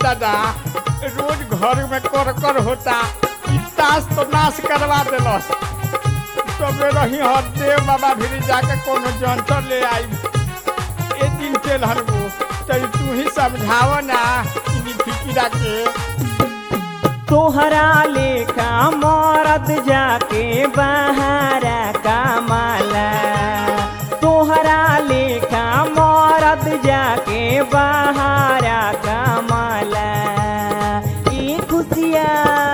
दादा रोज घर में कर कर होता ई ताश तो नाश करवा देलस तबे रही हर देव बाबा भी जाके कोनो जंतर ले आई ए दिन चल हरगो तई तू ही समझाव ना इन फिकिरा के तोहरा लेखा मरद जाके बहारा कमाला तोहरा लेखा मरद जाके बहारा कमाला ई खुशिया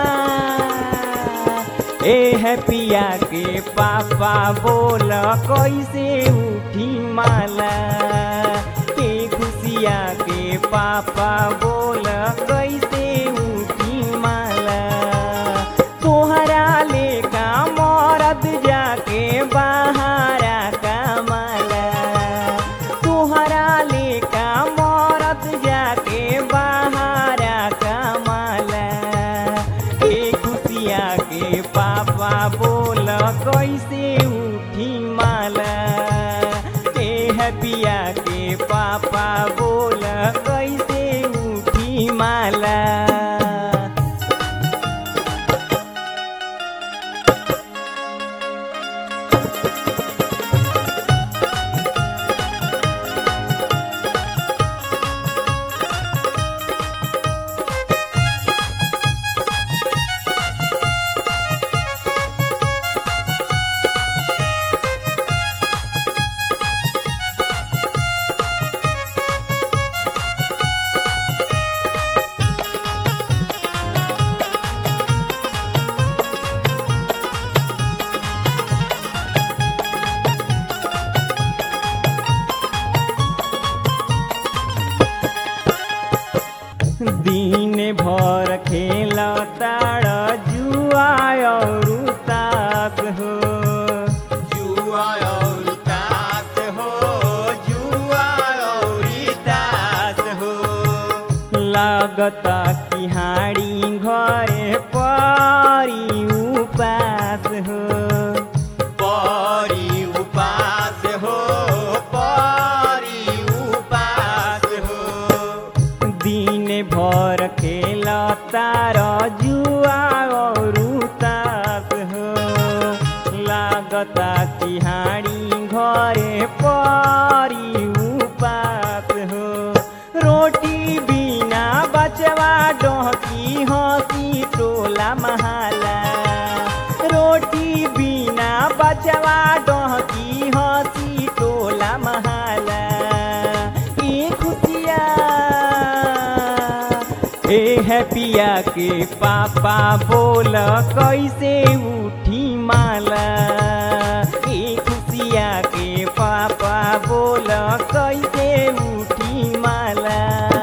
ए है पिया के पापा बोल कैसे उठी माला ए खुशिया के पापा बोल कैसे उठी माला तोहरा लेखा मरद जाके बहारा कमाला तोहरा लेखा मरद जाके बहारा कमाला ए खुशिया के पापा बोल कैसे उठी माला ए हबिया के पापा बोल कैसे उठी माला दिन भर खेल ताड़ जुआ और तास हो जुआ और तास हो जुआ और तास हो लागता कि हाड़ी घरे परी उपास हो परी उपास हो परी उपास हो दिन भर खेल तार जुआ और तास हो लागता कि हाड़ी घरे परी उपास हो रोटी बिना बचवा डहकी हंसी टोला महाला रोटी बिना बचवा डहकी हंसी टोला महाला ई खुशिया ए है पिया के पापा बोल कैसे उठी माला ए खुशिया के पापा बोल कैसे उठी माला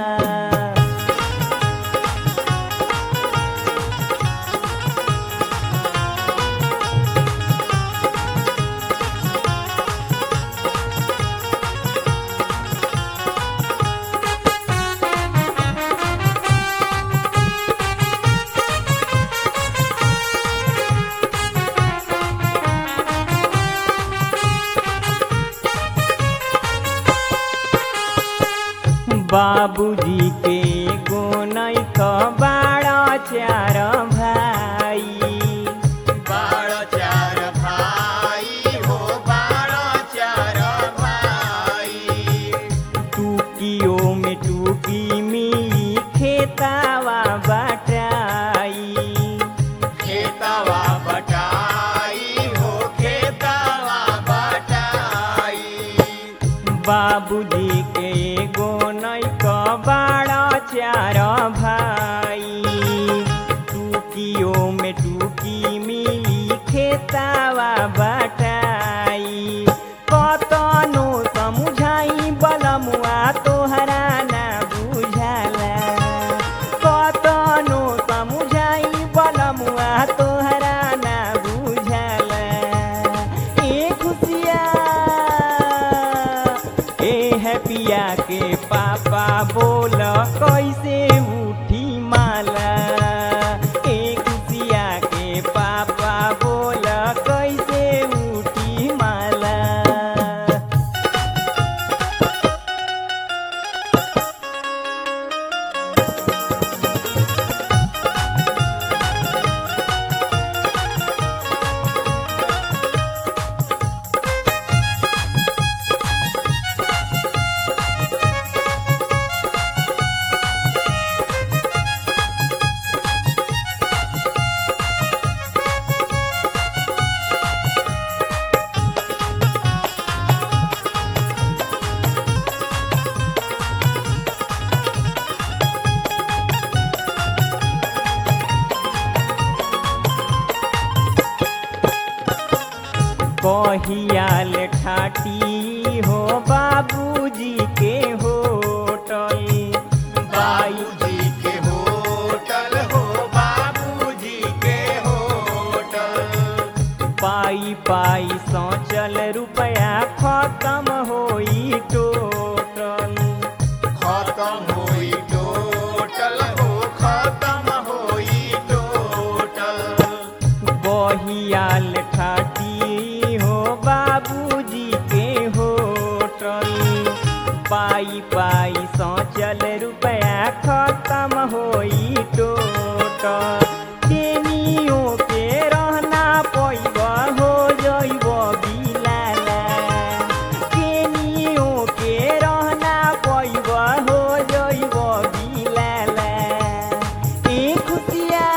बाबूजी के गोनई क बाड़ा चार भाई बाड़ा चार भाई हो बाड़ा चार भाई टूकियो में टूकी मिली खेतावा बटाई खेतावा बटाई हो खेतावा बटाई बाबूजी के एगो नैक बाड़ा चार भाई टूकियो में टूकी मिली खेतावा बटाई कतनो समुझाई बलमुआ तोहरा ना बुझाला कतनो समुझाई बलमुआ तोहरा ना बुझाला ए खुशिया ए है पिया के पापा बोल कैसे उठी माला ए खुशिया के पापा बोल कैसे उठी माला बहियाल ठाटी हो बाबूजी के होटल बाबूजी के होटल हो बाबूजी के होटल पाई पाई सोचल रुपया खत्म होई टोटल खत्म होई टोटल हो खत्म होई टोटल बहियाल ठाटी हो बाबूजी के होटल पाई पाई सोचल रुपया खत्म होई टोटल केनियो के रहना पैब हो जइब बिलाला केनियो के रहना पैब हो जइब बिलाला ए खुशिया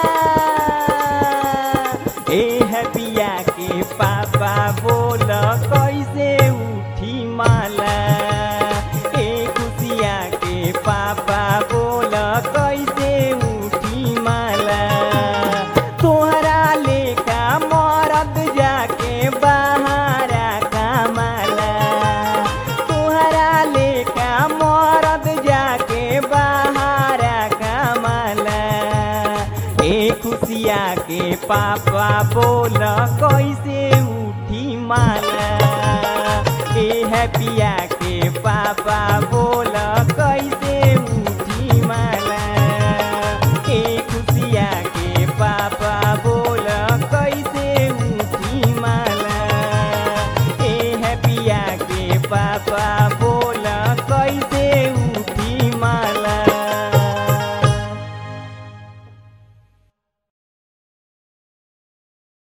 ए हबिया के पापा बोल कैसे उठी माला ए खुशिया के पापा बोल कैसे उठी माला तोहरा लेका मरद जाके बहारा कमाला तोहरा लेका मरद जाके बहारा कमाला ए खुशिया के पापा बोल कैसे उठी माला ए हैप्पिया के पापा बोल कैसे उठी माला ए खुशिया के पापा बोल कैसे उठी माला ए हैप्पिया के पापा बोल